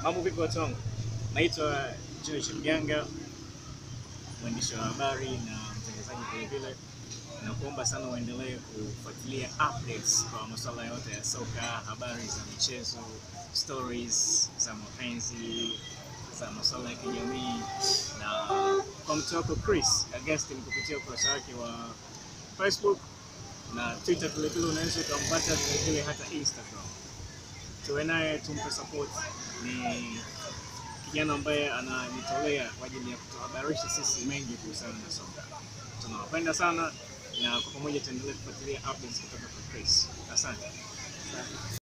Mambo vipi watu wangu? Naitwa George Mganga, mwandishi wa habari na mtangazaji vile vile. Nakuomba sana uendelee kufuatilia updates kwa masuala yote ya soka, habari za michezo, stories za mapenzi, za masuala ya kijamii na kwa mtu wako Chris Augustine kupitia ukurasa wake wa Facebook na Twitter vile vile, unaweza ukampata vile vile hata Instagram. Tuwe naye tumpe support. Ni kijana ambaye anajitolea kwa ajili ya kutuhabarisha sisi mengi kuhusiana na soka. Tunawapenda sana na kwa pamoja tuendelee kufuatilia updates kutoka kwa Chris. Asante.